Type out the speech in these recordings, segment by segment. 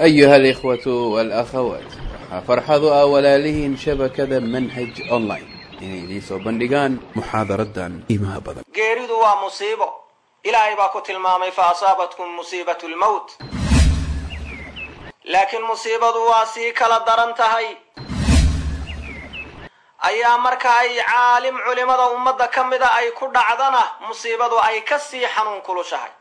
أيها الإخوة والأخوات waxaa farxadu ah walaalihiin shabakada manhaj online inay idiin soo bandhigaan muxaadaradan qiimaha badan geeridu waa musiibo ilaahay baa ku tilmaamay fa asaabatkum musiibatu lmowt laakiin musiibadu waa sii kala daran tahay ayaa marka ay caalim culimada ummadda ka mida ay ku dhacdana musiibadu ay ka sii xanuun kulushahay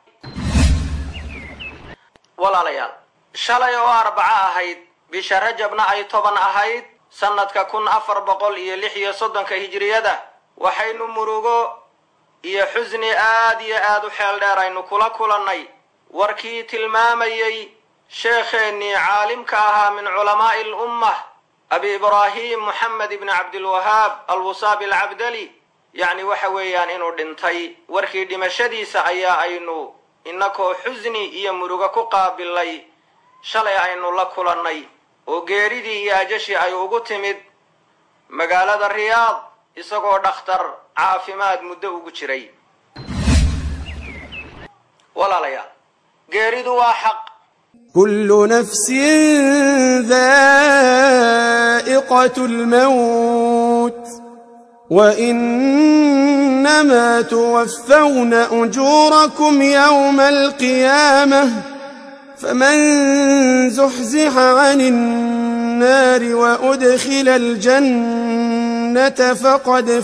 walaalayaal shalay oo arbaco ahayd bisha rajabna ay toban ahayd sannadka kun afar boqol iyo lix iyo soddonka hijiriyada waxaynu murugo iyo xusni aad iyo aad u xeel dheer aynu kula kulannay warkii tilmaamayey sheekheennii caalimka ahaa min culamaa'i alummah abi ibraahim moxamed ibni cabdilwahaab alwusaabi alcabdali yacni waxa weeyaan inuu dhintay warkii dhimashadiisa ayaa aynu innakoo xusni iyo murugo ku qaabilay shalay aynu la kulannay oo geeridii iyo ajashii ay ugu timid magaalada riyaad isagoo dhakhtar caafimaad muddo ugu jiray walaalayaal geeridu waa xaq كل نفس ذائقة الموت وإنما توفون أجوركم يوم القيامة فمن زحزح عن النار وأدخل الجنة فقد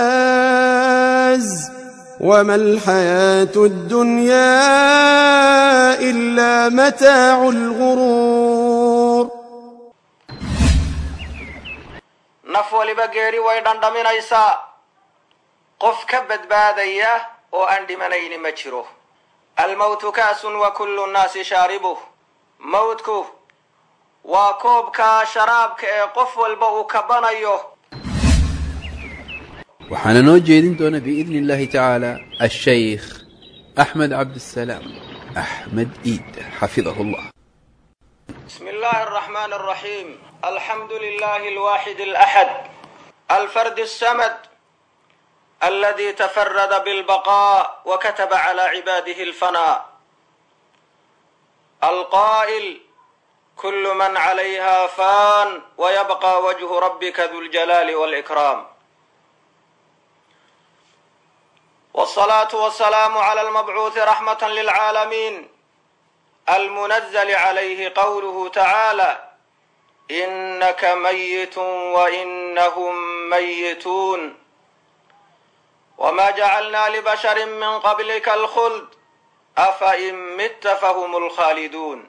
فاز وما الحياة الدنيا إلا متاع الغرور naf waliba geeri way dhandhaminaysaa qof ka badbaadaya oo aan dhimanayni ma jiro almowtu ka'sun wa kullu nnaasi shaaribuh mowdku waa koobka sharaabka ee qof walba uu kabanayo waxaana noo jeedin doona biidni illahi tacaala ashaykh axmed cabdisalaam axmed iid xafidahu llah بسم الله الرحمن الرحيم الحمد لله الواحد الأحد الفرد السمد الذي تفرد بالبقاء وكتب على عباده الفناء القائل كل من عليها فان ويبقى وجه ربك ذو الجلال والإكرام والصلاة والسلام على المبعوث رحمة للعالمين المنزل عليه قوله تعالى إنك ميت وإنهم ميتون وما جعلنا لبشر من قبلك الخلد أفإن مت فهم الخالدون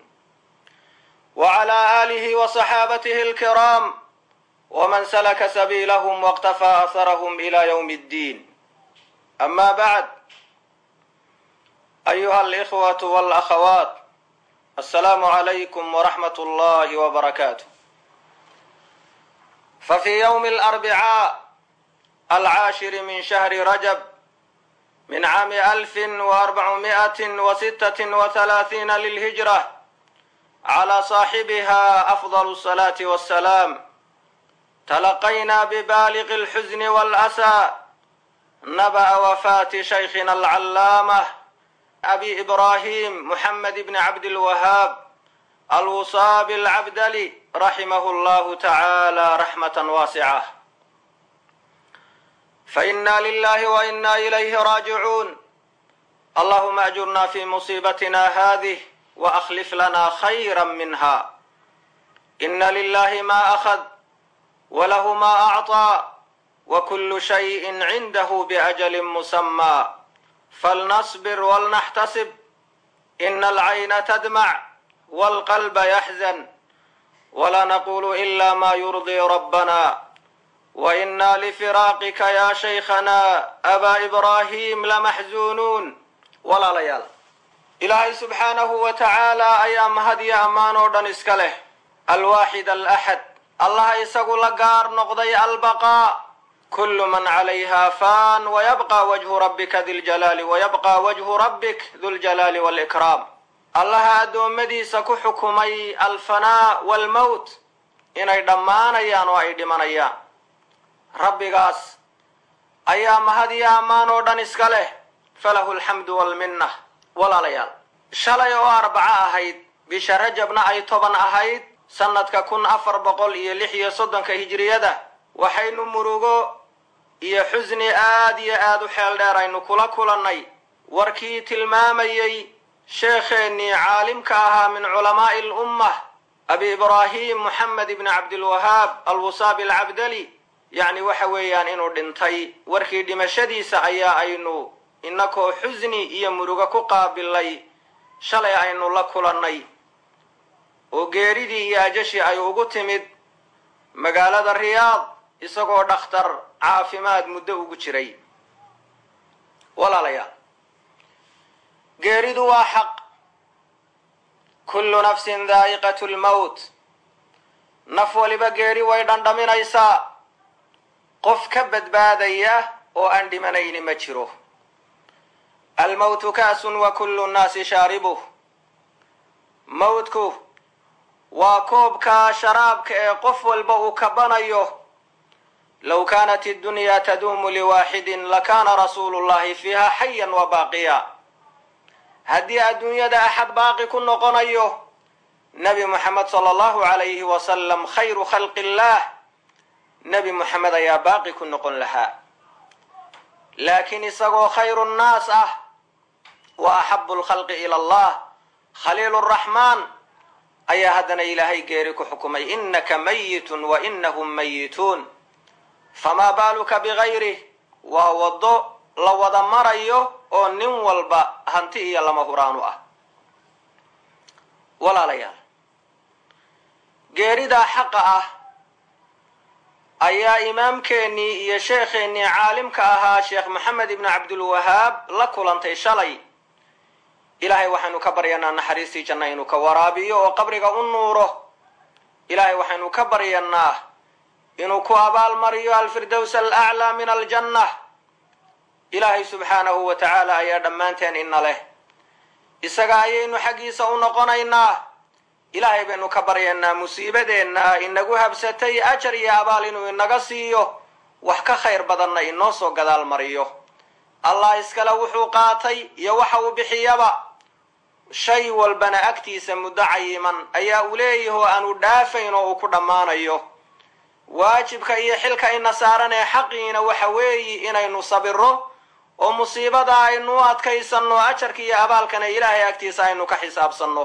وعلى آله وصحابته الكرام ومن سلك سبيلهم واقتفى أثرهم إلى يوم الدين أما بعد أيها الإخوة والأخوات السلام عليكم ورحمة الله وبركاته ففي يوم الأربعاء العاشر من شهر رجب من عام ألف وأربعمائة وستة وثلاثين للهجرة على صاحبها أفضل الصلاة والسلام تلقينا ببالغ الحزن والأسى نبأ وفاة شيخنا العلامة أبي إبراهيم محمد بن عبد الوهاب الوصاب العبدلي رحمه الله تعالى رحمة واسعة فإنا لله وإنا إليه راجعون اللهم أجرنا في مصيبتنا هذه وأخلف لنا خيرا منها إن لله ما أخذ وله ما أعطى وكل شيء عنده بأجل مسمى فلنصبر ولنحتسب إن العين تدمع والقلب يحزن ولا نقول إلا ما يرضي ربنا وإنا لفراقك يا شيخنا أبا إبراهيم لمحزونون ولا ليال إلهي سبحانه وتعالى أيام هدي أمان ودن إسكاله الواحد الأحد الله يسقو لقار نقضي البقاء كل من عليها فان ويبقى وجه ربك ذي الجلال ويبقى وجه ربك ذو الجلال والإكرام الله أدومديisa ku xukumay alfanaa walmowt inay dhammaanayaan oo ay dhimanayaan rabbigaas ayaa mahad iyo ammaan oo dhan iska leh falahu alxamdu walminna walaalayaal shalay oo arbaco ahayd bisha rajabna ay toban ahayd sannadka kun afar boqol iyo lix iyo soddonka hijiriyada waxaynu murugo iyo xusni aad iyo aad u xeel dheer aynu kula kulannay warkii tilmaamayey sheekheennii caalimka ahaa min culamaa'i alummah abi ibraahim moxamed ibni cabdilwahaab alwusaabi alcabdali yacni waxa weeyaan inuu dhintay warkii dhimashadiisa ayaa aynu inakoo xusni iyo murugo ku qaabilay shalay aynu la kulannay oo geeridii iyo ajashii ay ugu timid magaalada riyaad isagoo dhakhtar caafimaad muddo ugu jiray walaalayaal geeridu waa xaq kullu nafsin daa'iqatu lmowt naf waliba geeri way dhandhaminaysaa qof ka badbaadaya oo aan dhimanayni ma jiro almowtu ka'sun wa kullu nnaasi shaaribuh mowtku waa koobka sharaabka ee qof walba uu kabanayo low kaanat iddunyaa taduumu liwaaxidin lakaana rasuulu llahi fiiha xayan wa baaqiya haddii adduunyada axad baaqi ku noqonayo nebi moxamed sala allahu calayhi wasalam khayru khalqi illaah nebi moxamed ayaa baaqi ku noqon lahaa laakiin isagoo khayru nnaas ah wa axabu lkhalqi ila allah khaliilu raxmaan ayaa haddana ilaahay geeri ku xukumay inaka mayitun wa inahum mayituun famaa baaluka bigayrih waa waddo la wada marayo oo nin walba hanti iyo lama huraanu ah walaalayaal geeridaa xaqa ah ayaa imaamkeennii iyo sheekheennii caalimka ahaa sheekh maxamed ibni cabdulwahaab la kulantay shalay ilaahay waxaynu ka baryanaa naxariistii janna inuu ka waraabiyo oo qabriga u nuuro ilaahay waxaynu ka baryanaa inuu ku abaalmariyo alfirdows alaclaa min aljanna ilaahay subxaanahu wa tacaala ayaa dhammaanteen ina leh isaga ayaynu xaggiisa u noqonaynaa ilaahay baynu ka baryaynaa musiibadeenna inagu habsatay ajar iyo abaal inuu inaga siiyo wax ka khayr badanna inoo soo gadaal mariyo allah iskale wuxuu qaatay iyo waxa uu bixiyaba shay walbana agtiisa muddo cayiman ayaa uu leeyahi oo aanu dhaafayn oo uu ku dhammaanayo waajibka iyo xilka ina saaran ee xaqiina waxa weeyi inaynu sabiro oo musiibada aynu u adkaysanno ajarka iyo abaalkana ilaahay agtiisa aynu ka xisaabsanno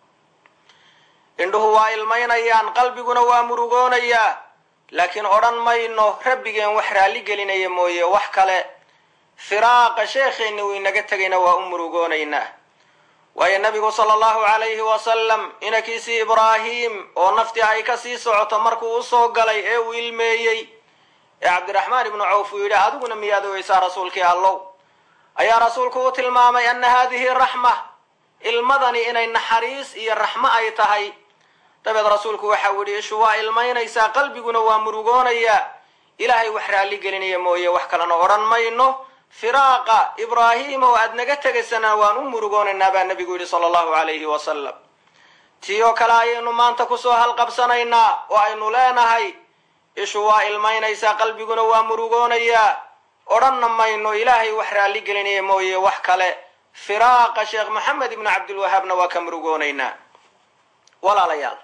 indhuhu waa ilmaynayaan qalbiguna waa murugoonayaa laakiin odhan mayno rabbigeen wax raalli gelinaya mooye wax kale firaaqa sheekheenni uu inaga tegayna waa u murugoonaynaa waayo nabigu sala allahu calayhi wasalam inankiisii ibraahim oo naftii ay ka sii socoto markuu usoo galay ee uu ilmeeyey ee cabdiraxmaan ibnu cawf uu yidhi adiguna miyaad ogeysaa rasuulkii allow ayaa rasuulku u tilmaamay anna haadihi raxma ilmadani inay naxariis iyo raxmo ay tahay dabeed rasuulku waxau yidhi ishu waa ilmaynaysaa qalbiguna waa murugoonayaa ilaahay wax raalli gelinaya mooye wax kalena odhan mayno firaaqa ibraahim oo aad naga tegaysana waan u murugoonaynaa baa nebigu yidhi sala allahu calayhi wasalam tii oo kale ayaynu maanta kusoo halqabsanaynaa oo aynu leenahay ishu waa ilmaynaysaa qalbiguna waa murugoonayaa odhanna mayno ilaahay wax raalli gelinaya mooye wax kale firaaqa sheekh maxamed ibnu cabdilwahaabna waa ka murugoonaynaa walaalayaal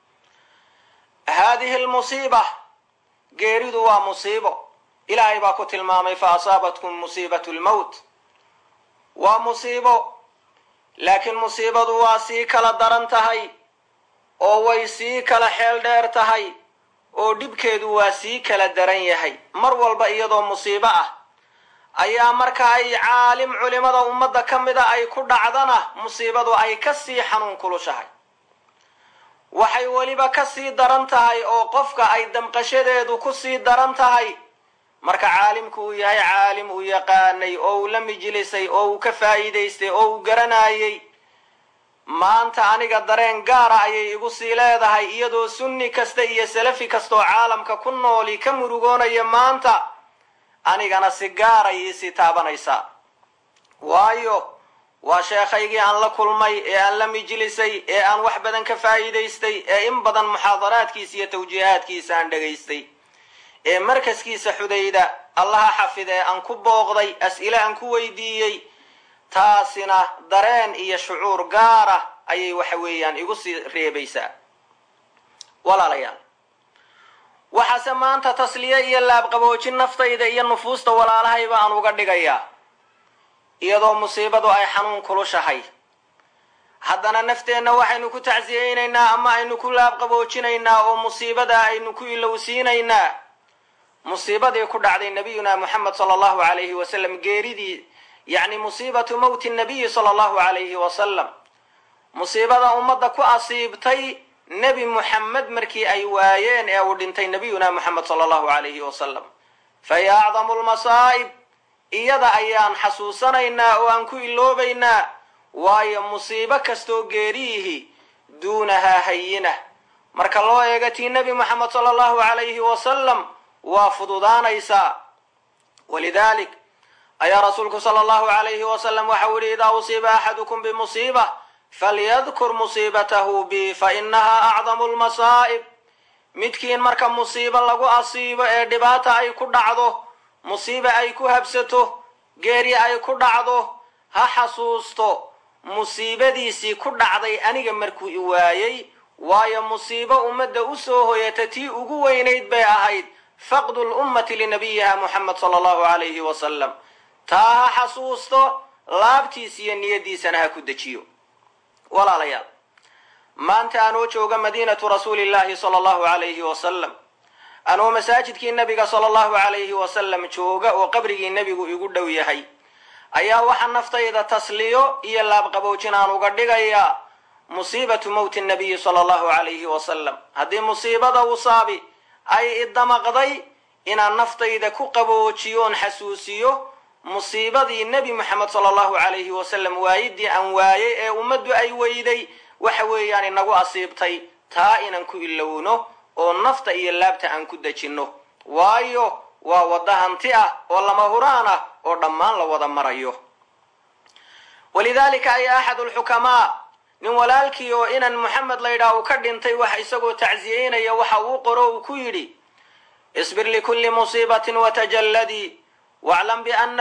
haadihi lmusiiba geeridu waa musiibo ilaahay baa ku tilmaamay fa asaabatkum musiibatu lmowt waa musiibo laakiin musiibadu waa sii kala daran tahay oo way sii kala xeel dheer tahay oo dhibkeedu waa sii kala daran yahay mar walba iyadoo musiibo ah ayaa marka ay caalim culimada ummadda ka mida ay ku dhacdana musiibadu ay ka sii xanuun kulushahay waxay weliba ka sii daran tahay oo qofka ay damqashadeedu ku sii daran tahay marka caalimku uu yahay caalim uu yaqaanay oo uu la mijlisay oo uu ka faa'iidaystay oo uu garanayay maanta aniga dareen gaara ayay igu sii leedahay iyadoo sunni kasta iyo salafi kastaoo caalamka ku nooli ka murugoonaya maanta anigana si gaaray iisii taabanaysaa waayo waa sheekhaygii aan la kulmay ee aan la mijlisay ee aan wax badan ka faa'iidaystay ee in badan muxaadaraadkiisa iyo tawjiihaadkiisa aan dhegaystay ee markaskiisa xudayda allaha xafidee aan ku booqday as'ile aan ku weydiiyey taasina dareen iyo shucuur gaara ayay waxa weeyaan igu sii reebaysaa walaalayaal waxaase maanta tasliye iyo laabqaboojin naftayda iyo nufuusta walaalahayba aan uga dhigayaa iyadoo musiibadu ay xanuun kulushahay haddana nafteenna waxaynu ku tacsiyeynaynaa ama aynu ku laabqaboojinaynaa oo musiibada aynu ku ilowsiinaynaa musiibadii ku dhacday nabiyuna moxamed sala allahu alayhi wasalam geeridii yacni musiibatu mowti nabiyi sala allahu alayhi wasalam musiibada ummadda ku asiibtay nebi muxamed markii ay waayeen ee uu dhintay nabiyuna moxamed sala allahu alayhi wasalam fahiya acdamu lmasaa'ib iyada ayaan xasuusanaynaa oo aan ku iloobaynaa waayo musiibo kastoo geeriyihi duunahaa hayina marka loo eego tii nebi moxamed sala allahu alayhi wasalam waa fududaanaysaa walidalik ayaa rasuulku sala allahu alayhi wasalam waxau yihi idaa usiiba axadukum bimusiiba falyadkur musiibatahu bi fa inahaa acdamu lmasaa'ib midkiin marka musiibo lagu asiibo ee dhibaata ay ku dhacdo musiiba ay ku habsato geeri ay ku dhacdo ha xasuusto musiibadiisii ku dhacday aniga markuu i waayey waayo musiibo ummadda usoo hoyata tii ugu weynayd bay ahayd faqdu lummati linabiyiha moxamed sala allahu alayhi wasalam taa ha xasuusto laabtiis iyo niyadiisana ha ku dejiyo walaalayaal maanta anoo jooga madiinatu rasuulillahi sala allahu alayhi wasalam anoo masaajidkii nebiga sala allahu alayhi wasalam jooga oo qabrigii nebigu igu dhow yahay ayaa waxaa naftayda tasliyo iyo laabqaboojin aan uga dhigayaa musiibatu mowti nabiyi sala allahu alayhi wasalam haddii musiibada usaabi ay idamaqday inaan naftayda ku qaboojiyoon xasuusiyo musiibadii nebi moxamed sala allahu alayhi wasalam waayidii aan waayey ee ummaddu ay weyday waxa weeyaan inagu asiibtay taa inaan ku ilowno oo nafta iyo laabta aan ku dejinno waayo waa waddo hanti ah oo lama huraan ah oo dhammaan la wada marayo walidaalika ay axad lxukamaa nin walaalkii oo inan moxamed laydhaah uu ka dhintay wax isagoo tacsiyeynaya waxa uu qoro uu ku yidhi isbir likulli musiibatin watajalladii waclam biana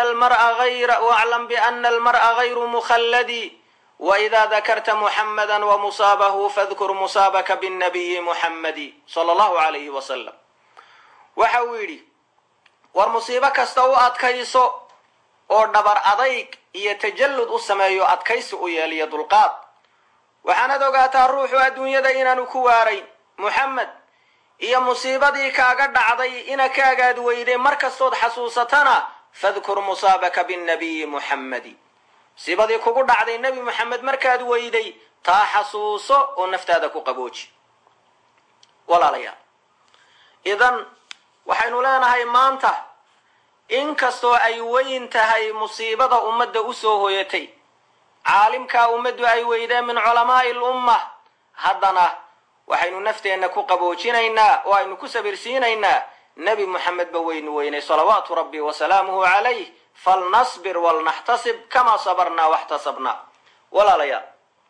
almar'a gayru mukhalladi waida dakarta muxamada wamusaabahu fadkur musaabaka binnabiyi muxammadi sala allahu alayhi wasalam waxa uu yidhi war musiibo kasta u adkayso oo dhabar adayg iyo tajallud u sameeyo adkaysi u yeeliyo dulqaad waxaanad ogaataa ruuxu adduunyada inaanu ku waarayn muxamed iyo musiibadii kaaga dhacday ina kaagaad weyday mar kastood xasuusatana fadkur musaabaka binnabiyi muxammadi musiibadii kugu dhacday nebi moxamed markaad weyday taa xasuuso oo naftaada ku qabooji walaalayaal idan waxaynu leenahay maanta inkastoo ay weyn tahay musiibada ummadda usoo hoyatay caalimkaa ummaddu ay weydeen min culamaa'i lumma haddana waxaynu nafteenna ku qaboojinaynaa oo aynu ku sabirsiinaynaa nebi moxamed ba weynu weynay salawaatu rabbi wasalaamuhu calayh falnasbir walnaxtasib kamaa sabarnaa waxtasabnaa walaalayaal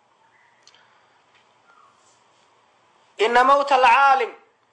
ina mowta alcaalim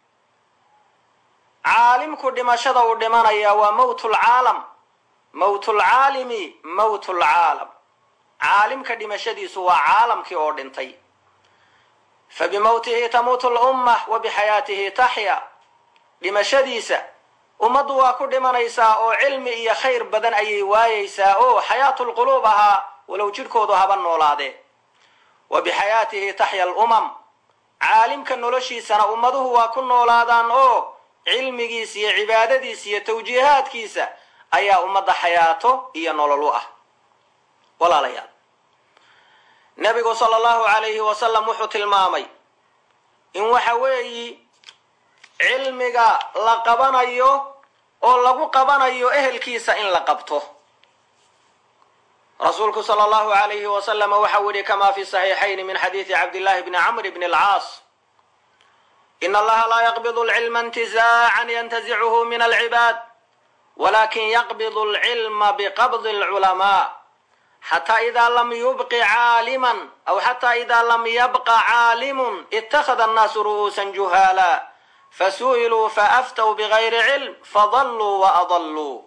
caalimku dhimashada uu dhimanaya waa mowt lcaalam mowt lcaalimi mowt lcaalam caalimka dhimashadiisu waa caalamkii oo dhintay fabimowtihi tamuutu lumma wa bixayaatihi taxya dhimashadiisa ummaddu waa ku dhimanaysaa oo cilmi iyo khayr badan ayay waayaysaa oo xayaatu lquluub ahaa walow jidhkoodu haba noolaadee wa bixayaatihi taxya alumam caalimka noloshiisana ummaduhu waa ku noolaadaan oo cilmigiisa iyo cibaadadiisa iyo tawjiihaadkiisa ayaa ummadda xayaato iyo nolol u ah walaalayaal nebigu sala allahu calayhi wasalam wuxuu tilmaamay in waxa weeyi cilmiga la qabanayo oo lagu qabanayo ehelkiisa in la qabto rasuulku sala allahu alayhi wasalama waxau yihi kama fi saxiixayn min xadiidi cabdillahi bni camr bni alcaas in allaha laa yaqbidu lcilma intizaacan yantazichu min alcibaad walakin yaqbidu alcilma biqabdi alculamaa xataa idaa lam yubqi caaliman aw xataa idaa lam yabqa caalimun ittakhada annaasu ru'uusan juhaala fasu'iluu faaftow bigayri cilm fadalluu waadalluu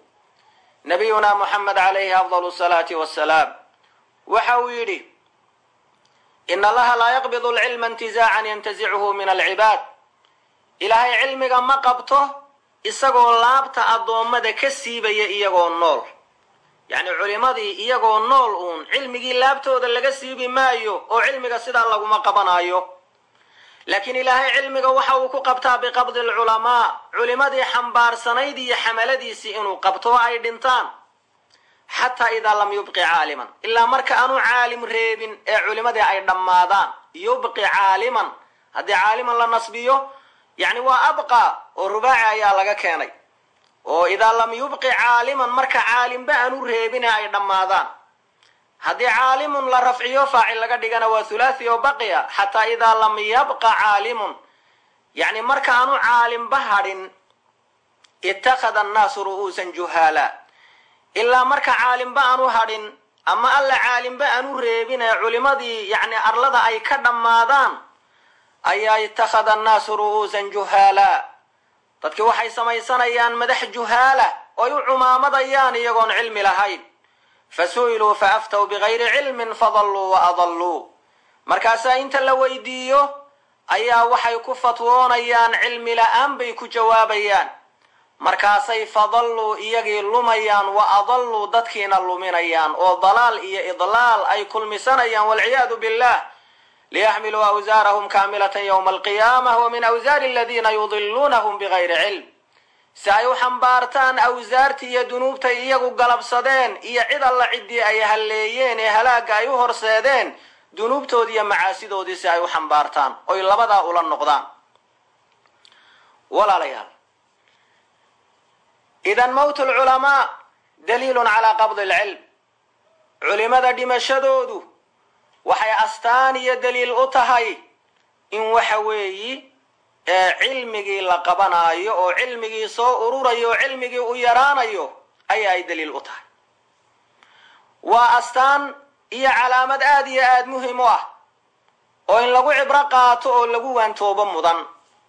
nabiyuna moxamed calayhi afdal salaati wasalaam waxa uu yidhi in allaha laa yaqbidu alcilma intizaacan yantazichu min alcibaad ilaahay cilmiga ma qabto isagoo laabta addoommada ka siibaya iyagoo nool yacni culimadii iyagoo nool uun cilmigii laabtooda laga siibi maayo oo cilmiga sidaa laguma qabanayo laakiin ilaahay cilmiga waxa uu ku qabtaa biqabdi alculamaa culimadii xambaarsanayd iyo xamaladiisii inuu qabto oo ay dhintaan xataa idaa lam yubqi caaliman ilaa marka aanu caalim reebin ee culimadii ay dhammaadaan yubqi caaliman haddii caaliman la nasbiyo yacni waa abqa oo rubaaci ayaa laga keenay oo idaa lam yubqi caaliman marka caalimba aanu reebin ee ay dhammaadaan haddii caalimun la rafciyo faacil laga dhigana waa thulathi oo baqiya xataa idaa lam yabqa caalimun yacni marka aanu caalimba hadhin ittakhada annaasu ru'uusan juhaala ilaa marka caalimba aanu hadhin ama alla caalimba aanu reebin ee culimadii yacni arlada ay ka dhammaadaan ayaa ittakhada annaasu ru'uusan juhaala dadki waxay samaysanayaan madax juhaala oy u cumaamadayaan iyagoon cilmi lahayn fasu'iluu faaftaw bigayri cilmin fadalluu wa adalluu markaasaa inta la weydiiyo ayaa waxay ku fatwoonayaan cilmi la-aan bay ku jawaabayaan markaasay fadalluu iyagii lumayaan wa adalluu dadkiina luminayaan oo dalaal iyo idlaal ay kulmisanayaan walciyaadu billah liyaxmiluu awsaarahum kaamilatan yowma alqiyaamah wa min awsaari aladiina yudiluunahum bigayri cilm si ay u xambaartaan awsaartii iyo dunuubtay iyagu galabsadeen iyo cid alla ciddii ay halleeyeen ee halaagga ay u horseedeen dunuubtoodii iyo macaasidoodii si ay u xambaartaan oy labadaa ula noqdaan walaalayaal idan mowt lculamaa daliilun calaa qabdi alcilm culimada dhimashadoodu waxay astaan iyo daliil u tahay in waxa weeyi ee cilmigii la qabanaayo oo cilmigii soo ururayo oo cilmigii u yaraanayo ayaa ay daliil u tahay waa astaan iyo calaamad aada iyo aada muhim u ah oo in lagu cibro qaato oo lagu waantoobo mudan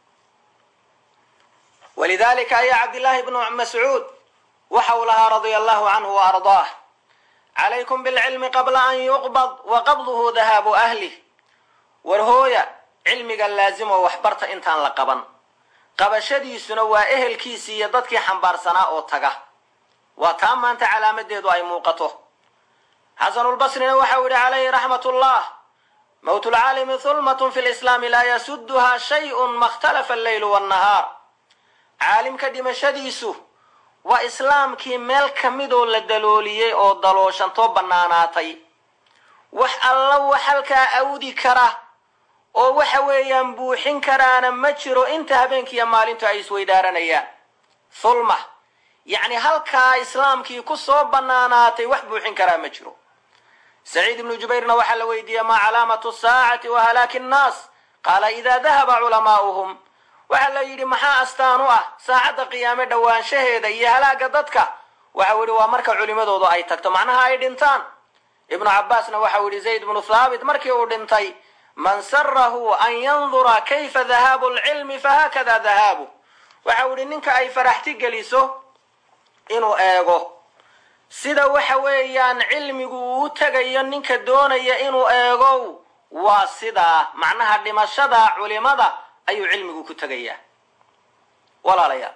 walidalika ayaa cabdillaahi bnu mascuud waxa uu lahaa radia allahu canhu wa ardaah calaykum bilcilmi qabla an yuqbad wa qabduhu dahaabu ahlih war hooya cilmiga laazimo waxbarta intaan la qaban qabashadiisuna waa ehelkiisii iyo dadkii xambaarsanaa oo taga waa taa maanta calaamadeedu ay muuqato xasanulbasrina waxau yihi calayhi raxmat ullah mowt lcaalimi hulmatun fi lislaami laa yasuduha shayun ma ikhtalafa alleylu wannahaar caalimka dhimashadiisu waa islaamkii meel ka midoo la dalooliyey oo dalooshantoo bannaanaatay wax alla wax halkaa awdi kara oo waxa weeyaan buuxin karaana ma jiro inta habeenkiiyo maalintu ay isweydaaranayaan hulma yacni halkaa islaamkii ku soo bannaanaatay wax buuxin karaa ma jiro saciid ibnu jubayrna waxaa la weydiiyey maa calaamatu saacati wa halaaki nnaas qaala idaa dahaba culamaa'uhum waxaa la yidhi maxaa astaan u ah saacadda qiyaame dhowaanshaheeda iyo halaaga dadka waxau yidhi waa marka culimadoodu ay tagto macnaha ay dhintaan ibnu cabbaasna waxau yidhi zayd ibnu thaabit markii uu dhintay man sarahu an yandura kayfa dahaabu lcilmi fahaakada dahaabu waxau yidhi ninka ay faraxti geliso inuu eego sida waxa weeyaan cilmigu uu u tegayo ninka doonaya inuu eego waa sidaa macnaha dhimashada culimada ayuu cilmigu ku tegayaa walaalayaal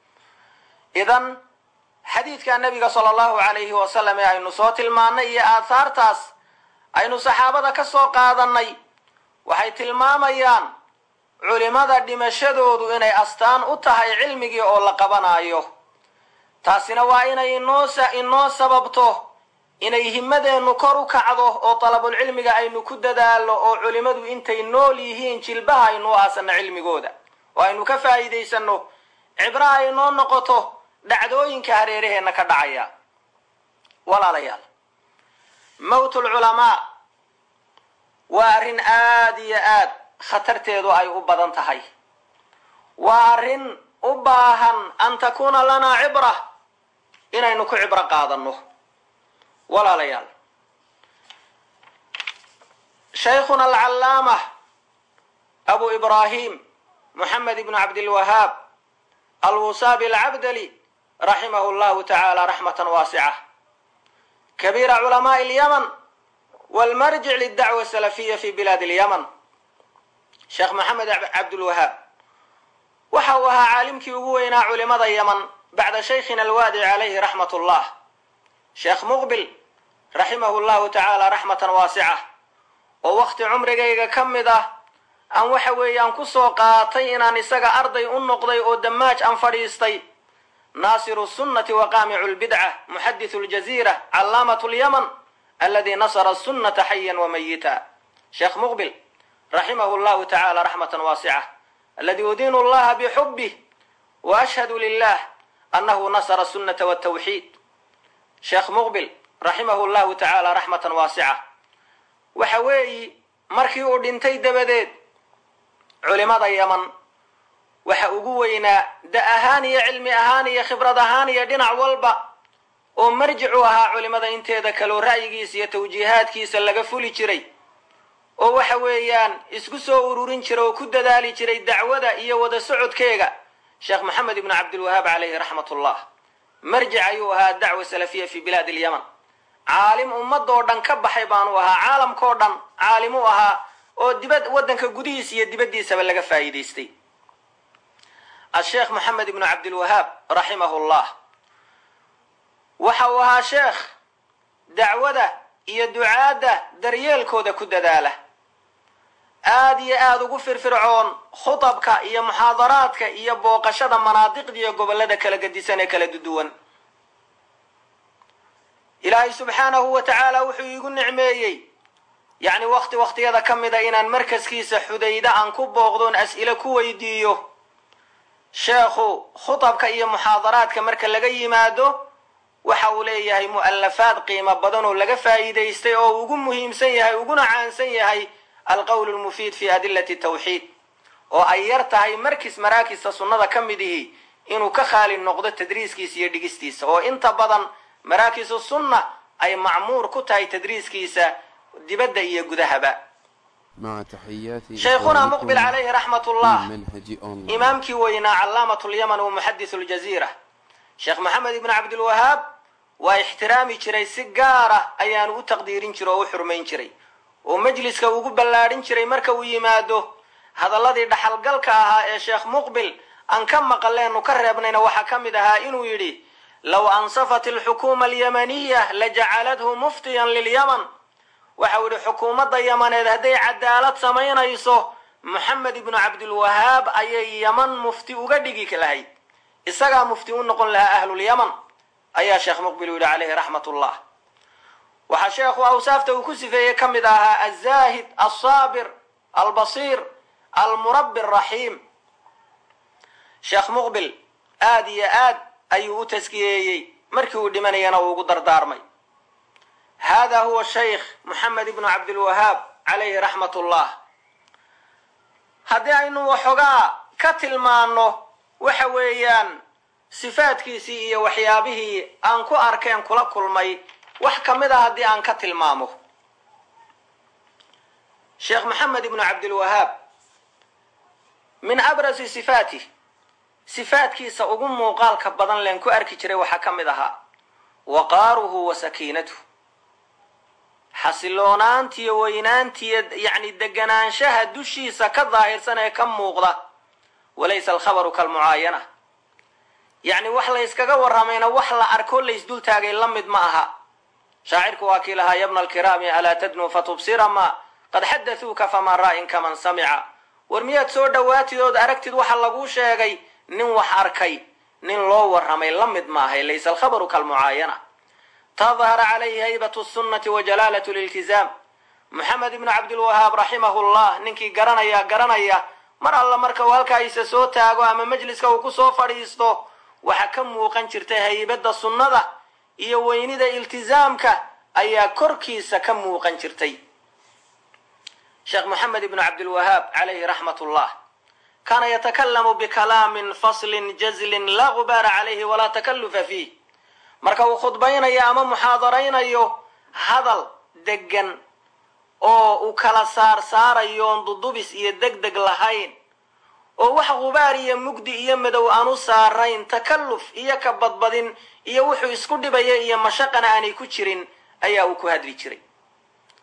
idan xadiidka nabiga sala allahu alayhi wasalam ee aynu soo tilmaanay iyo aathaartaas aynu saxaabada ka soo qaadanay waxay tilmaamayaan culimada dhimashadoodu inay astaan u tahay cilmigii oo la qabanaayo taasina waa inay inoo inoo sababto inay himadeennu kor u kacdo oo dalabulcilmiga aynu ku dadaalno oo culimadu intay nool yihiin jilbaha aynu aasano cilmigooda oo aynu ka faa'iidaysanno cibro ay noo noqoto dhacdooyinka hareeraheenna ka dhacaya walaalayaal mowt lculamaa waa arrin aad iyo aad khatarteedu ay u badan tahay waa arrin u baahan an takuuna lanaa cibra inaynu ku cibro qaadanno walaalayaal shaykhuna alcallaama abu ibraahim moxamed ibnu cabdilwahaab alwusaabi alcabdali raximahu llahu tacaala raxmatan waasica kabiira culamaai lyaman walmarjic lidacwa salafiya fi bilaad alyaman sheekh maxamed cabdulwahaab waxa uu ahaa caalimkii ugu weynaa culimada yaman bacda shaykhina alwaadic calayhi raxmat ullah sheekh muqbil raximahu llahu tacaala raxmatan waasica oo wakhti cumrigayga ka mid ah aan waxa weeyaan kusoo qaatay inaan isaga arday u noqday oo damaaj aan fadhiistay naasiru sunnati wa qaamicu lbidca muxadithu ljaziira callaamat lyaman aladi nasara sunnata xayan wa mayita sheekh muqbil raximahu llahu tacaala raxmatan waasica aladi udiinu llaha bixubih wa ashhadu lilah annahu nasara sunnata wtawxiid sheekh muqbil raximahu llahu tacaala raxmatan waasica waxa weeyi markii uu dhintay dabadeed culimada yaman waxa ugu weynaa da ahaan iyo cilmi ahaan iyo khibrad ahaan iyo dhinac walba oo marjic u ahaa culimada inteeda kaleo ra'yigiisa iyo tawjiihaadkiisa laga fuli jiray oo waxa weeyaan isku soo ururin jira oo ku dadaali jiray dacwada iyo wada socodkeega sheekh maxamed ibnu cabdilwahaab calayhi raxmat ullah marjic ayuu ahaa dacwa salafiya fi bilaad alyaman caalim ummadoo dhan ka baxay baanu ahaa caalamkao dhan caalimuu ahaa oo dibad waddanka gudihiisa iyo dibaddiisaba laga faa'iidaystay asheekh maxamed ibnu cabdilwahaab raximahu llah waxa uu ahaa sheekh dacwada iyo ducaadda daryeelkooda ku dadaala aad iyo aada ugu firfircoon khutabka iyo muxaadaraadka iyo booqashada manaadiqda iyo gobollada kala gadisan ee kala duduwan ilaahay subxaanahu wa tacaala wuxuu iigu nicmeeyey yacni wakti wakhtiyada ka mida inaan markaskiisa xudayda aan ku booqdoon as'ilo ku weydiiyo sheekhu khutabka iyo muxaadaraadka marka laga yimaado waxa uu leeyahay mu'alafaad qiimo badan oo laga faa'iidaystay oo ugu muhiimsan yahay uguna caansan yahay alqowl lmufiid fi adilati tawxiid oo ay yar tahay markis maraakista sunnada ka mid ihi inuu ka khaali noqdo tadriiskiisa iyo dhigistiisa oo inta badan maraakisu sunna ay macmuur ku tahay tadriiskiisa dibadda iyo gudahaba shaykhuna muqbil calayhi raxmat ullah imaamkii weynaa callaamat lyaman wa muxadithu ljaziira sheekh maxamed ibnu cabdilwahaab waa ixtiraami jiray si gaara ayaanu u taqdiirin jiray oo u xurmayn jiray oo majliska ugu ballaadhin jiray marka uu yimaado hadalladii dhaxalgalka ahaa ee sheekh muqbil aan ka maqaleenu ka reebnayna waxaa ka mid ahaa inuu yidhi low ansafat alxukuuma alyamaniya lajacalathu muftiyan lilyaman waxau yidhi xukuumadda yamaneed hadday cadaalad samaynayso moxamed ibnu cabdilwahaab ayay yaman mufti uga dhigi lahayd isagaa mufti u noqon lahaa ahlulyaman ayaa sheekh muqbil u yidhi calayhi raxmat ullah waxaa sheekhu awsaafta uu ku sifeeyey ka mid ahaa alzaahid alsaabir albasiir almurabbi araxiim sheekh muqbil aad iyo aad ayuu u taskiyeeyey markii uu dhimanayana uu ugu dardaarmay hada huwa shaykh moxamed ibnu cabdilwahaab calayhi raxmat ullah haddii aynu waxoogaa ka tilmaano waxa weeyaan sifaadkiisii iyo waxyaabihii aan ku arkeen kula kulmay wax ka mid a haddii aan ka tilmaamo sheekh maxamed ibnu cabdilwahaab min abrasi sifaatih sifaadkiisa ugu muuqaalka badan leen ku arki jiray waxaa ka mid ahaa waqaaruhu wa sakiinatuh xasiloonaantiyo weynaantiyo yacni deganaanshaha dushiisa ka daahirsan ee ka muuqda walaysa alkhabaru kalmucaayana yacni wax layskaga warramayna wax la arkoo laysdultaagay la mid ma aha shaacirku waa kii lahaa yabna alkiraami alaa tadnuu fatubsira ma qad xaddathuuka faman raa'in kaman samica war miyaad soo dhowaatid ood aragtid waxa laguu sheegay nin wax arkay nin loo warramay la mid maahay laysa alkhabaru kalmucaayana tadhara calayhi haybatu sunnati wa jalaalat liltizaam moxamed ibnu cabdilwahaab raximahu llah ninkii garanaya garanaya mar alla marka uu halkaa isa soo taago ama majliska uu ku soo fadhiisto waxaa ka muuqan jirtay haybadda sunnada iyo weynida iltizaamka ayaa korkiisa ka muuqan jirtay sheekh moxamed ibnu cabdilwahaab calayhi raxmat ullah kaana yatakalamu bikalaamin faslin jazlin laa gubaara calayhi walaa takallufa fiih marka uu khudbaynayo ama muxaadaraynayo hadal degan oo uu kala saar saarayoon dudubis iyo deg deg lahayn oo wax gubaar iyo mugdi iyo madow aan u saarayn takalluf iyo ka badbadin iyo wuxuu isku dhibaya iyo mashaqana aanay ku jirin ayaa uu ku hadli jiray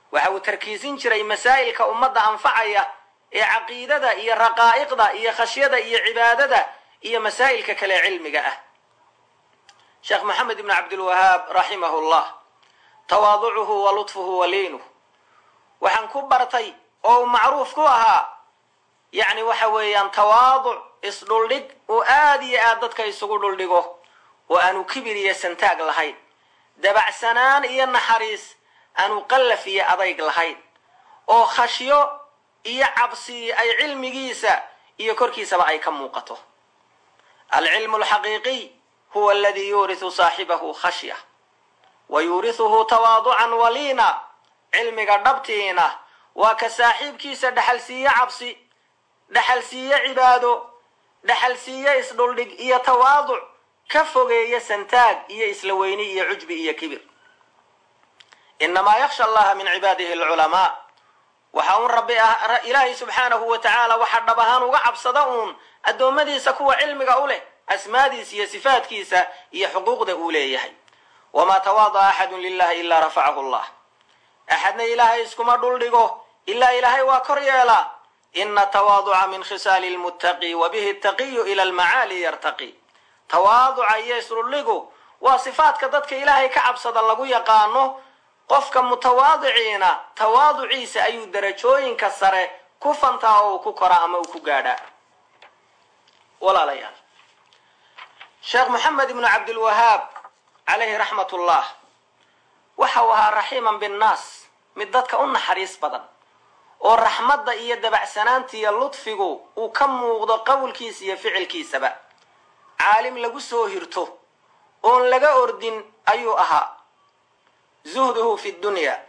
waxa uu tarkiisin jiray masaa'ilka ummadda anfacaya ee caqiidada iyo raqaa'iqda iyo khashyada iyo cibaadada iyo masaa'ilka kale cilmiga ah sheekh moxamed ibn cabdilwahaab raximahu llah tawaaducuhu wa lutfuhu wa liinuh waxaan ku bartay oo uu macruuf ku ahaa yacni waxa weeyaan tawaaduc isdhuldhig uu aada iyo aad dadka isugu dhuldhigo oo aanu kibir iyo santaag lahayn dabacsanaan iyo naxariis aanu qallaf iyo adayg lahayn oo khashyo iyo cabsi ay cilmigiisa iyo korkiisaba ay ka muuqato alcilmu alxaqiiqiy huwa aladii yuurisu saaxibahu khashya wa yuurisuhu tawaaducan waliina cilmiga dhabtiina waa ka saaxiibkiisa dhexalsiiye cabsi dhexalsiiye cibaado dhexalsiiye isdhuldhig iyo tawaaduc ka fogeeya santaag iyo isla weyni iyo cujbi iyo kibir inamaa yaksha allaha min cibaadihi alculamaa waxa uun rabbi ah ilaahay subxaanahu wa tacaala waxa dhab ahaan uga cabsada uun addoommadiisa kuwa cilmiga u leh asmaadiisa iyo sifaadkiisa iyo xuquuqda uu leeyahay wamaa tawaada'a axadun lilahi ilaa rafacahu allah axadna ilaahay iskuma dhuldhigo ilaa ilaahay waa kor yeelaa ina tawaaduca min khisaali lmuttaqi wa bihi taqiyu ila almacaali yartaqi tawaaduca iyo isdhuldhigu waa sifaadka dadka ilaahay ka cabsada lagu yaqaano qofka mutawaadiciina tawaaduciisa ayuu darajooyinka sare ku fantaa oo uu ku koraa ama uu ku gaadhaa walaalayaal sheekh moxamed ibnu cabdilwahaab calayhi raxmat ullah waxa uu ahaa raxiiman binnaas mid dadka u naxariis badan oo raxmadda iyo dabacsanaanta iyo ludfigu uu ka muuqdo qowlkiisa iyo ficilkiisaba caalim lagu soo hirto oon laga ordin ayuu ahaa zuhduhu fi dunya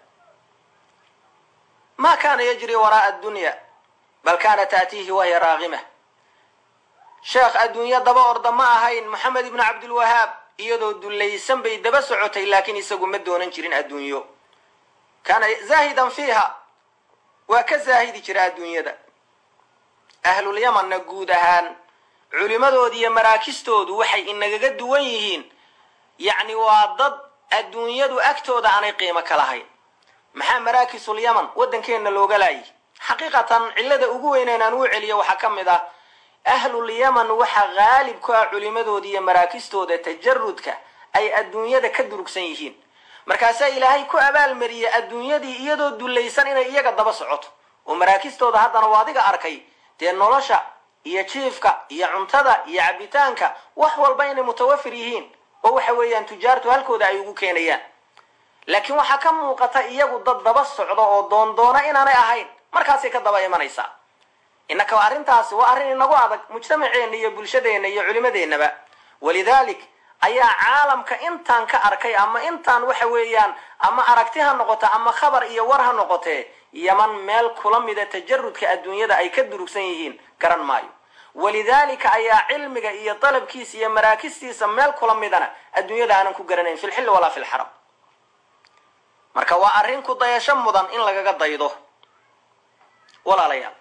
ma kana yajri waraa'a addunya bal kana taatiihi wahiya raagimah sheekh adduunyo daba orda ma ahayn moxamed ibnu cabdilwahaab iyadoo dullaysan bay daba socotay laakiin isagu ma doonan jirin adduunyo kaana zaahidan fiiha waa ka zaahidi jira adduunyada ahlulyamanna guud ahaan culimadooda iyo maraakistoodu waxay inagaga duwan yihiin yacni waa dad adduunyadu agtooda aanay qiimo ka lahayn maxaa maraakisul yaman waddankeenna looga laayay xaqiiqatan cillada ugu weyneyn aan uu celiyo waxaa ka mid ah ahlul yaman waxaa haalib ku ah culimadooda iyo maraakistooda tajarudka ay adduunyada ka durugsan yihiin markaasaa ilaahay ku abaalmariyey adduunyadii iyadoo dullaysan inay iyaga daba socoto oo maraakistooda haddana waa adiga arkay dee nolosha iyo jiifka iyo cuntada iyo cabitaanka wax walba inay mutawafir yihiin oo waxa weeyaan tujaartu halkooda ay ugu keenayaan laakiin waxaa ka muuqata iyagu dad daba socdo oo doondoona inaanay ahayn markaasay ka daba imanaysaa innaka waa arrintaasi waa arrin inagu adag mujtamaceenna iyo bulshadeenna iyo culimadeennaba walidaalik ayaa caalamka intaan ka arkay ama intaan waxa weeyaan ama aragti ha noqoto ama khabar iyo war ha noqotee yaman meel kula mida tajarudka adduunyada ay ka durugsan yihiin garan maayo walidaalika ayaa cilmiga iyo dalabkiisa iyo maraakistiisa meel kula midana adduunyada aanan ku garanayn fi lxilli walaa fi lxaram marka waa arrin ku dayasho mudan in lagaga daydo walaalayaal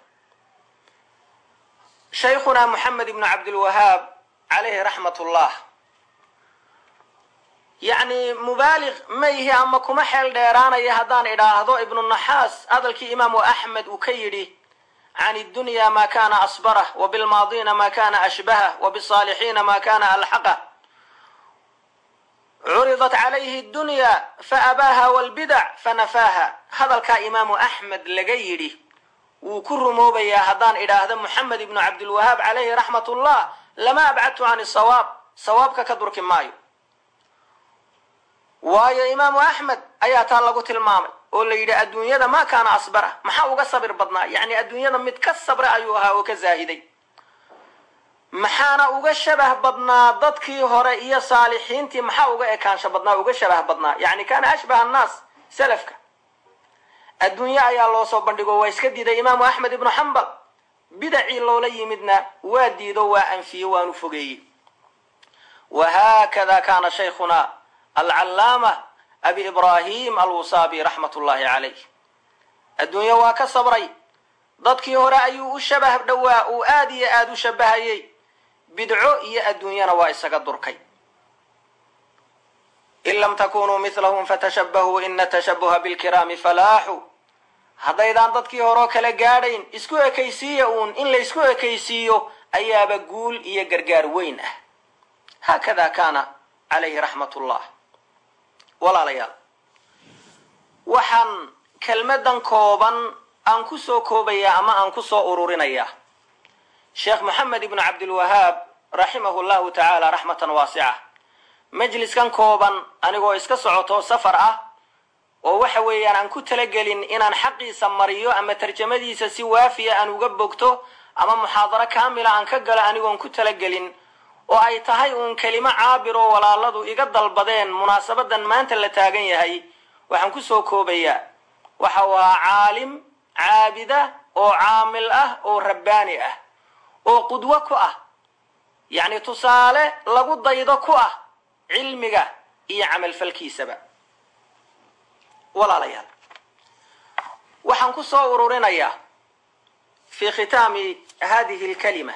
shaykhunaa moxamed ibnu cabdilwahaab calayhi raxmat ullah yacni mubaaliq ma yihi ama kuma xeel dheeraanaya haddaan idhaahdo ibnu naxaas hadalkii imaamu axmed uu ka yidhi can iddunya ma kana asbarah wa bilmaadiina ma kana ashbahah wa bisaalixiina ma kana alxaqah curidat calayhi dunya faabaaha walbidac fanafaaha hadalkaa imaamu axmed laga yidhi wuu ku rumoobayaa haddaan idhaahdo moxamed ibnu cabdilwahaab calayhi raxmat ullah lama abcadtu can sawaab sawaabka ka durki maayo waayo imaamu axmed ayaa taa lagu tilmaamay oo la yidhi adduunyada ma kaana asbara maxaa uga sabir badnaa yacni adduunyada mid ka sabra ayuu ahaa oo ka zaahiday maxaana uga shabah badnaa dadkii hore iyo saalixiintii maxaa uga ekaansho badnaa uga shabah badnaa yacni kaana ashbaha annaas salafka adduunye ayaa loo soo bandhigo waa iska diiday imaamu axmed ibnu xambal bidacii loola yimidna waa diido waa anfiye waanu fogeeyey wahaakada kaana shaykhuna alcallaama abi ibraahim alwusaabi raxmat ullaahi calayh adduunye waa ka sabray dadkii hore ayuu u shabah dhowaa uu aada iyo aada u shabahayey bidco iyo adduunyana waa isaga durkay in lam takunuu milahum fatashabahuu ina tashabuha bilkiraami falaaxu haddaydaan dadkii horeo kala gaadhayn isku ekaysiiya uun in laysku ekaysiiyo ayaaba guul iyo gargaar weyn ah haakada kaana calayhi raxmatullah walaalayaal waxaan kelmadan kooban aan ku soo koobayaa ama aan ku soo ururinayaa sheekh moxamed ibnu cabdilwahaab raximahu llahu tacaala raxmatan waasica majliskan kooban anigoo iska socoto safar ah oo waxa weeyaan aan ku talagelin inaan xaqiisa mariyo ama tarjamadiisa si waafiya aan uga bogto ama muxaadaro kaamila aan ka galo anigoon ku talagelin oo ay tahay uun kelimo caabir oo walaaladu iga dalbadeen munaasabadan maanta la taagan yahay waxaan kusoo koobayaa waxa uu ahaa caalim caabida oo caamil ah oo rabbaani ah oo qudwo ku ah yacni tusaale lagu daydo ku ah cilmiga iyo camalfalkiisaba walaalayaal waxaan ku soo ururinayaa fi khitaami hadihi alkalima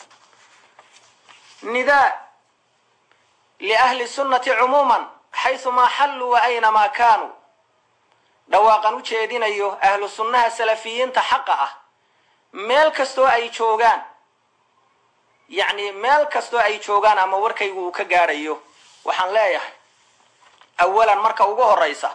nidaa liahli sunnati cumuuman xaysumaa xalluu wa aynamaa kaanuu dhawaaqan u jeedinayo ahlu sunnaha salafiyiinta xaqa ah meel kastoo ay joogaan yacni meel kastoo ay joogaan ama warkaygu uu ka gaadhayo waxaan leeyahay awalan marka ugu horraysa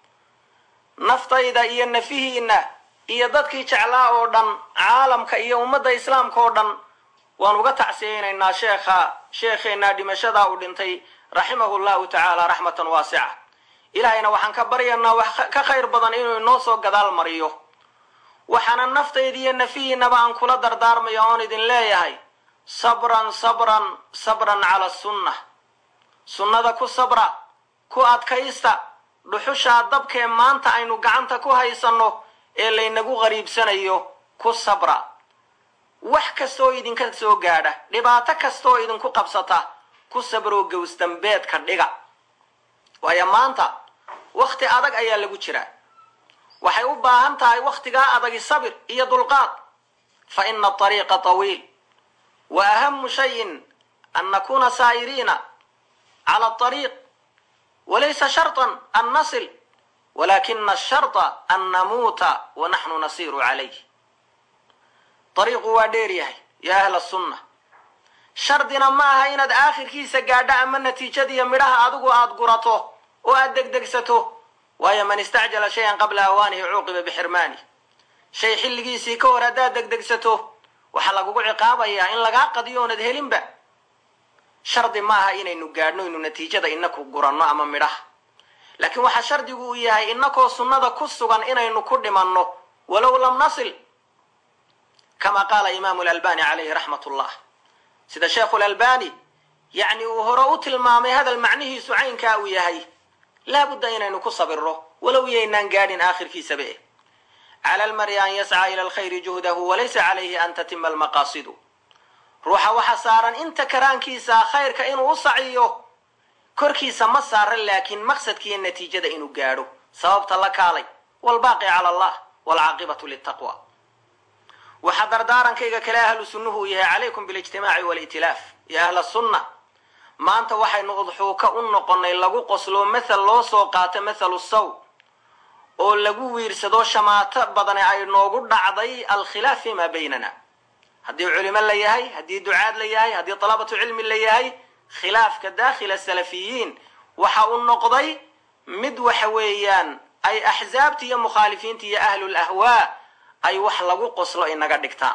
naftayda iyo nafihiinna iyo dadkii jeclaa oo dhan caalamka iyo ummadda islaamka oo dhan waan uga tacsiyaynaynaa sheekha sheekheenaa dhimashadaa uu dhintay raximahu llahu tacaala raxmatan waasica ilaahayna waxaan ka baryaynaa wax ka khayr badan inuu inoo soo gadaal mariyo waxaana naftayda iyo nafihiinaba aan kula dardaarmaya oon idin leeyahay sabran sabran sabran cala sunna sunnada ku sabra ku adkaysta dhuxushaa dabkee maanta aynu gacanta ku haysanno ee laynagu qariibsanayo ku sabra wax kastaoo idinka soo gaadha dhibaato kastaoo idinku qabsata ku sabroo gowsdambeedka dhiga waayo maanta wakhti adag ayaa lagu jiraa waxay u baahan tahay wakhtigaa adagi sabir iyo dulqaad fa ina aariiqa tawiil wa ahamu shayin an nakuna saa'iriina cala ariiq walaysa sharطan an nasil walakina asharطa an namuuta wa naxnu nasiru calayh ariiqu waa dheer yahay ya ahla sunna shardina ma aha inaad aakhirkiisa gaadho ama natiijadiiyo midhaha adigu aada gurato oo aada degdegsato waayo man istacjala shayan qabla awaanihi cuuqiba bixirmaani shay xilligiisii ka hor haddaad degdegsato waxaa lagugu ciqaabayaa in lagaa qadiyo oonad helinba shardi ma aha inaynu gaadhno inu natiijada inaku guranno ama midhaha laakiin waxaa shardigu uu yahay inakoo sunnada ku sugan inaynu ku dhimanno walow lam nasil kama qaala imaamu lalbani calayhi raxmat ullah sida sheekhu lalbani yacni uu hore u tilmaamay hadal macnihiisu caynkaa uu yahay laabudda inaynu ku sabirro walow yaynaan gaadhin aakhirkiisaba eh cala almari an yascaa ila alkhayri juhdahu walaysa calayhi an tatima almaqaasidu ruuxa waxa saaran inta karaankiisa khayrka inuu u saciyo korkiisa ma saaran laakiin maqsadkiiyo natiijada inuu gaadho sababta la kaalay walbaaqi cala allah walcaaqibatu litaqwa waxaa dardaarankayga kale ahlu sunnuhu uu yahay calaykum bilijtimaaci wali'tilaaf ya ahla sunna maanta waxaynu udxuuka u noqonnay lagu qoslo mathal loo soo qaato mathalu saw oo lagu wiirsado shamaato badane ay noogu dhacday alkhilaaf fima baynana haddii culimo la yahay haddii ducaad la yahay haddii talabatu cilmi la yahay khilaafka daakhila salafiyiin waxa uu noqday mid waxa weeyaan ay axsaabta iyo mukhaalifiinta iyo ahlul ahwaa ay wax lagu qoslo inaga dhigtaan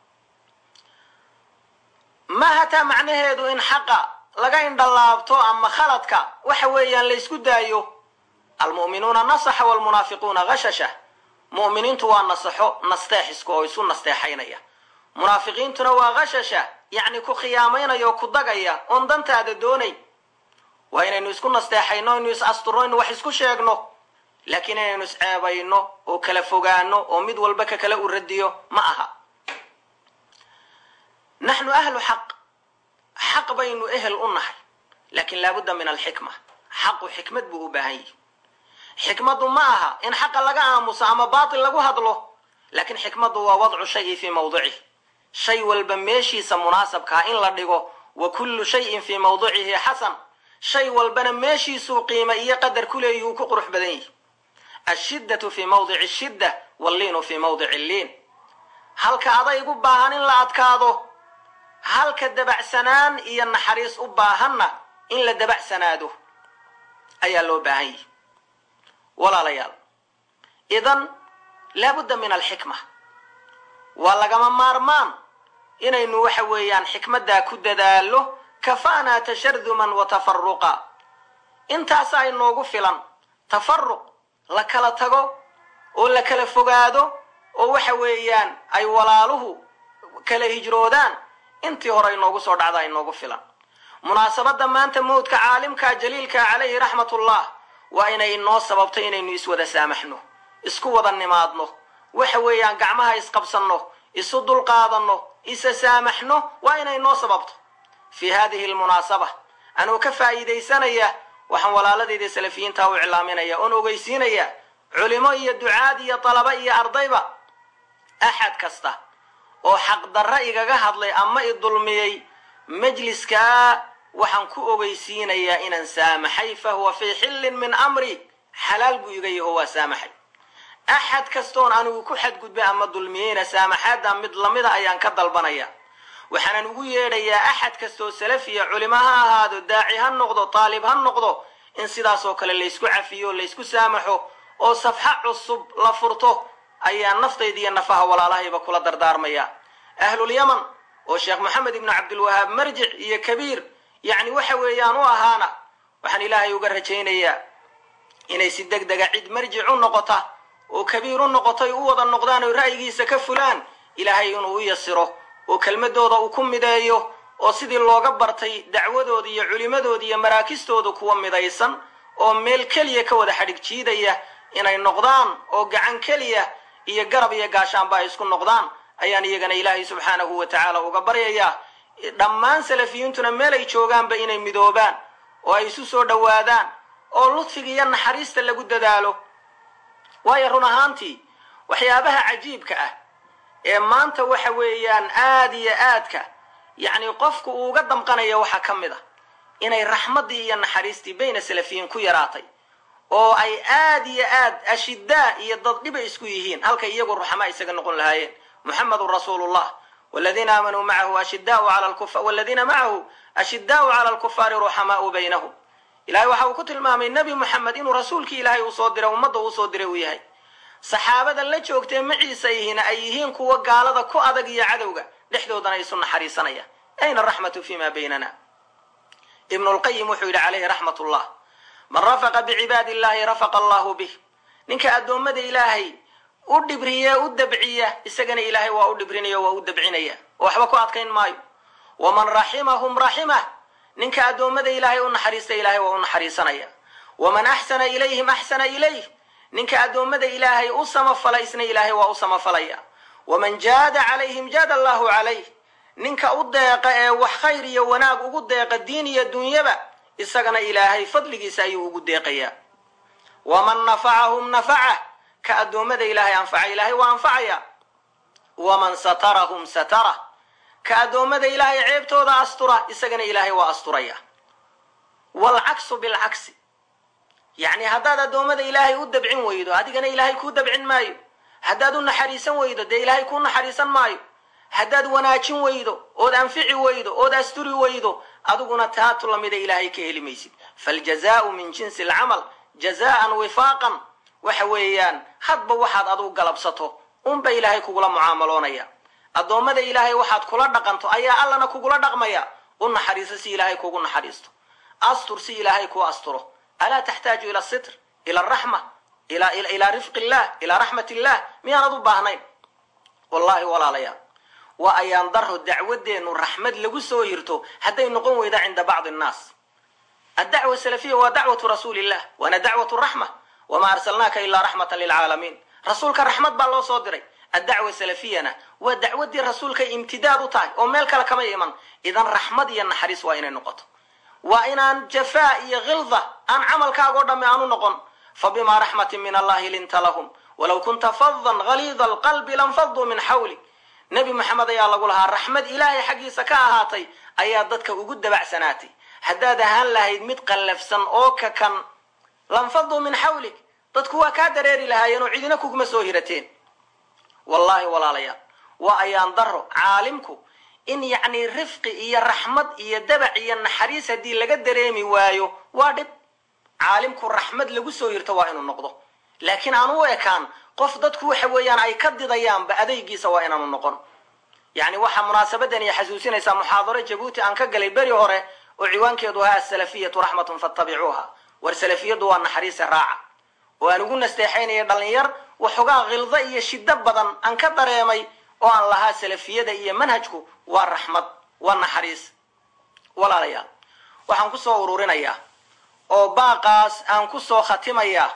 ma hataa macnaheedu in xaqa laga indhalaabto ama khaladka waxa weeyaan la ysku daayo almu'minuuna nasaxa waalmunaafiquuna gashasha mu'miniintu waa nasaxo nasteexiska oo isu nasteexaynaya munaafiqiintuna waa gashasha yacni ku khiyaamaynaya oo ku dagaya oon dantaada doonay waa inaynu isku nasteexayno inu is asturno inu wax isku sheegno laakiin inaynu isceebayno oo kala fogaano oo mid walba ka kale u radiyo ma aha naxnu ahlu xaq xaq baynu ehel u nahay laakiin laabudda min alxikma xaqu xikmad buu u baahan yihi xikmaddu ma aha in xaqa laga aamuso ama baatil lagu hadlo laakiin xikmaddu waa wadcu shayi fii mawdicih shay walba meeshiisa munaasabkaa in la dhigo wa kullu shayin fii mawdicihi xasan shay walbana meeshiisuu qiima iyo qadar ku leeyihuu ku qurux badan yihi ashiddatu fii mawdici shidda walliinu fii mawdici liin halka adayg u baahan in la adkaado halka dabacsanaan iyo naxariis u baahanna in la dabacsanaado ayaa loo baahan yihi walaalayaal idan laabudda min alxikma waa lagama maarmaan inaynu waxa weeyaan xikmaddaa ku dadaallo kafaanaa tasharduman wa tafaruqa intaasaa inoogu filan tafaruq la kala tago oo la kala fogaado oo waxa weeyaan ay walaaluhu kala hijroodaan intii hore inoogu soo dhacdaa inoogu filan munaasabadda maanta mawdka caalimka jaliilka calayhi raxmatullah waa inay inoo sababto inaynu iswada saamaxno isku wada nimaadno waxa weeyaan gacmaha isqabsanno isu dulqaadanno isa saamaxno waa inay inoo sababto fii hadihi lmunaasaba anuu ka faa'iidaysanaya waxaan walaaladayda salafiyiinta u iclaaminaya oon ogeysiinaya culimo iyo ducaad iyo dalaba iyo ardayba axad kasta oo xaqdarra igaga hadlay ama i dulmiyey majliskaa waxaan ku ogeysiinayaa inaan saamaxay fa huwa fii xillin min amri xalaal buu iga yaho waa saamaxay axad kastoon anigu ku xadgudbay ama dulmiyeyna saamaxaadda mid lamida ayaan ka dalbanaya waxaanan ugu yeedhayaa axad kastoo salafiya culimo ha ahaado daaci ha noqdo taalib ha noqdo in sidaasoo kale laysku cafiyo laysku saamaxo oo safxo cusub la furto ayaa naftayda iyo nafaha walaalahayba kula dardaarmaya ahlulyaman oo sheekh moxamed ibnu cabdilwahaab marjic iyo kabiir yacni waxa weeyaan u ahaana waxaan ilaahay uga rajaynayaa inay si deg dega cid marjic u noqota oo kabiir u noqotay u wada noqdaan oo ra'yigiisa ka fulaan ilaahay inuu u yasiro oo kelmadooda uu ku mideeyo oo sidii looga bartay dacwadooda iyo culimadooda iyo maraakistooda kuwa midaysan oo meel keliya ka wada xadhig jiidaya inay noqdaan oo gacan keliya iyo garab iyo gaashaanba ay isku noqdaan ayaan iyagana ilaahay subxaanahu wa tacaala uga baryayaa dhammaan salafiyiintuna meel ay joogaanba inay midoobaan oo ay isu soo dhowaadaan oo ludfiga iyo naxariista lagu dadaalo waayo run ahaantii waxyaabaha cajiibka ah ee maanta waxa weeyaan aad iyo aadka yacni qofku uu uga damqanaya waxaa ka mid a inay raxmaddii iyo naxariistii bayna salafiyiin ku yaraatay oo ay aad iyo aad ashidaa iyo dad dhiba isku yihiin halkay iyagu ruxamaa isaga noqon lahaayeen muxamedun rasuulu llah wladiina aamanuu macahu ashidaau ala waladiina macahu ashidaau cala alkufaari ruxamaau baynahum ilahay waxa uu ku tilmaamay nebi moxamed inuu rasuulkii ilaahay uu soo diray ummadda uu soo diray uu yahay saxaabada la joogtee maciisa yihiin ay yihiin kuwa gaalada ku adag iyo cadowga dhexdoodana isu naxariisanaya ayna araxmatu fima baynana ibnu lqayim wuxuu yidhi calayhi raxmat llah man rafaqa bicibaadi illahi rafaqa allahu bih ninka addoommada ilaahay u dhibriya u dabciya isagana ilaahay waa u dhibrinaya waa u dabcinaya oo waxba ku adkayn maayo waman raximahum raximah ninka addoommada ilaahay u naxariista ilaahay waa u naxariisanaya waman axsana ilayhim axsana ilayh ninka addoommada ilaahay u samafala isna ilaahay waa u samafalaya waman jaada calayhim jaada allahu calayh ninka u deeqa ee wax khayr iyo wanaag ugu deeqa diin iyo dunyaba isagana ilaahay fadligiisa ayuu ugu deeqayaa waman nafacahum nafaca ka addoommada ilaahay anfaca ilaahay waa anfacaya waman satarahum satara ka addoommada ilaahay ceebtooda astura isagana ilaahay waa asturaya waalcaksu bilcagsi yacni haddaad addoommada ilaahay u dabcin weydo adigana ilaahay kuu dabcin maayo haddaad u naxariisan weydo dee ilaahay kuu naxariisan maayo haddaad wanaajin weydo ood anfici weydo ood asturi weydo adiguna taatu lamida ilaahay ka heli maysid faljazaau min jinsi alcamal jazaan wifaaqan waxa weeyaan hadba waxaad adugu galabsato unba ilaahay kugula mucaamaloonaya addoommada ilaahay waxaad kula dhaqanto ayaa allana kugula dhaqmaya u naxariiso si ilaahay kugu naxariisto astur si ilaahay kuu asturo alaa taxtaaju ila sitr ila araxma ilaa rifqi illah ilaa raxmat illah miyaanad u baahnayn wallahi walaalayaal waa ayaan daro dacwadeenu raxmad lagu soo hirto hadday noqon weyda cinda bacdi annaas addacwa salafiya waa dacwatu rasuuli illah waana dacwatu raxma wamaa arsalnaaka ilaa raxmatan lilcaalamiin rasuulka raxmad baa loo soo diray addacwa salafiyana waa dacwadii rasuulkay imtidaad u tahay oo meel kale kama iman idan raxmad iyo naxariis waa inay noqoto waa inaan jafaa iyo khilda aan camalkaagoo dhamme aanu noqon fabimaa raxmatin min allahi linta lahum walow kunta fadan haliida alqalbi lanfaduu min xawli nebi maxamed ayaa lagu lahaa raxmad ilaahay xaggiisa ka ahaatay ayaa dadka ugu dabacsanaatay haddaad ahaan lahayd mid qallafsan oo kakan lanfaduu min xawlig dadku waa kaa dareeri lahaayeen oo cidina kuguma soo hirateen wallaahi walaalayaal waa ayaan daro caalimku in yacni rifqi iyo raxmad iyo dabac iyo naxariis haddii laga dareemi waayo waa dhib caalimku raxmad lagu soo hirto waa inuu noqdo laakiin aan u ekaan qof dadku waxa weeyaan ay ka didayaanba adaygiisa waa inaanu noqon yacni waxaa munaasabadan iyo xasuusinaysaa muxaadaro jabuuti aan ka galay beri hore oo ciwaankeedu ahaa asalafiyatu raxmatun fattabicuuha war salafiyadu waa naxariise raaca oo aan ugu nasteexaynaya dhalinyar waxoogaa khildo iyo shiddo badan aan ka dareemay oo aan lahaa salafiyada iyo manhajku waa raxmad waa naxariis walaalayaal waxaan kusoo ururinayaa oo baaqaas aan kusoo khatimayaa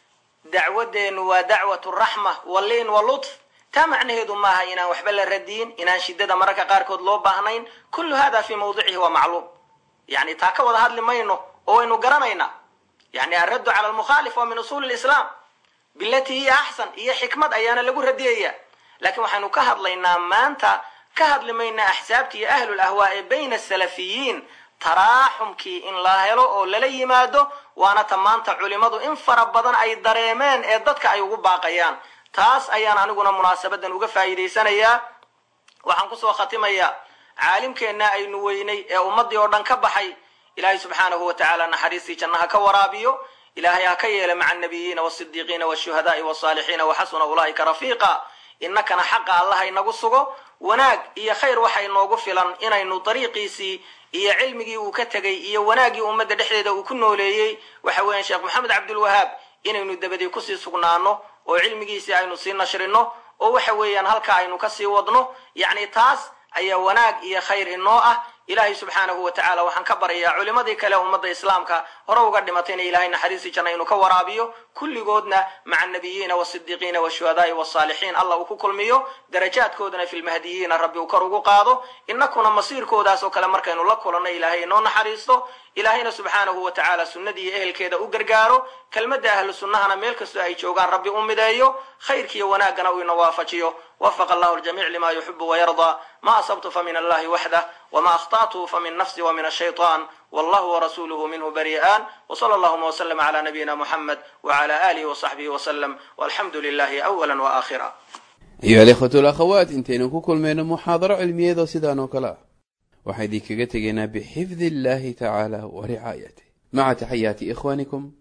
dacwadeennu waa dacwatu raxma waliin wa lutf taa macnaheedu maaha inaan waxba la radiyin inaan shidada mararka qaarkood loo baahnayn kullu hada fii mawdicihi waa macluum yani taa ka wada hadli mayno oo waynu garanaynaa yani alraddu cala almukhaalif waa min usuuli lislaam bilatii hiya axsan iyo xikmad ayaana lagu radiyaya laakiin waxaynu ka hadlaynaa maanta ka hadli maynaa axsaabta iyo ahlul ahwaa ee bayna asalafiyiin taraaxumkii in la helo oo lala yimaado waana ta maanta culimadu in fara badan ay dareemeen ee dadka ay ugu baaqayaan taas ayaan aniguna munaasabadan uga faa'iidaysanayaa waxaan kusoo khatimayaa caalimkeenna aynu weynay ee ummadii oo dhan ka baxay ilaahay subxaanahu wa tacaala naxariistii janna ha ka waraabiyo ilaahay ha ka yeela maca annabiyiina wasidiiqiina washuhadaai wasaalixiina waxasuna ulaa'ika rafiiqa innakana xaqa allaha inagu sugo wanaag iyo khayr waxa inoogu filan inaynu dariiqiisii iyo cilmigii uu ka tegay iyo wanaaggii ummadda dhexdeeda uu ku nooleeyey waxa weeyaan sheekh maxamed cabdulwahaab inaynu dabadii kusii sugnaano oo cilmigiisii aynu sii nashrino oo waxa weeyaan halkaa aynu kasii wadno yacni taas ayaa wanaag iyo khayr inoo ah ilaahay subxaanahu wa tacala waxaan ka baryayaa culimadii kale ummadda islaamka hore uga dhimatayna ilahay naxariistii janna inuu ka waraabiyo kulligoodna maca annabiyiina wasidiiqiina washuhadaai wasaalixiin allah uu ku kulmiyo darajaadkoodana fi lmahdiyiina rabbi uu kor ugu qaado inakuna masiirkoodaas oo kale markaynu la kulanno ilaahay inoo naxariisto ilaahayna subxaanahu wa tacaala sunnadii iyo ehelkeeda u gargaaro kelmadda ahlu sunnahana meel kastoo ay joogaan rabbi u mideeyo khayrkiiyo wanaaggana uu ina waafajiyo wafaqa allahu ljamiic lima yuxibu wayardaa ma asabtu famin allahi waxdah wma akhطأtu famin nafsi wmin الshayطan wallahu warasuluhu minhu bari'an wslى اllahuma wslm عlى nabiyina muxamed wعlى alihi وصaxbihi wslm walxamdu lilahi awala وaakhira ayuha alikhwatu alakhawaat intaynu ku kulmayno muxaadaro cilmiyeedoo sidaan oo kale ah waxaa idinkaga tegaynaa bixifdi illahi tacaala wa ricaayatih maca taxayaati ikhwanikum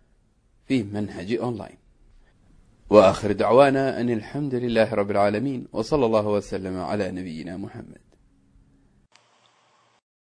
fi manhaji online wa akhir dacwana an alxamdu lilahi rab اlcaalamiin w slى اllah wslm عlى nabiyina muxamed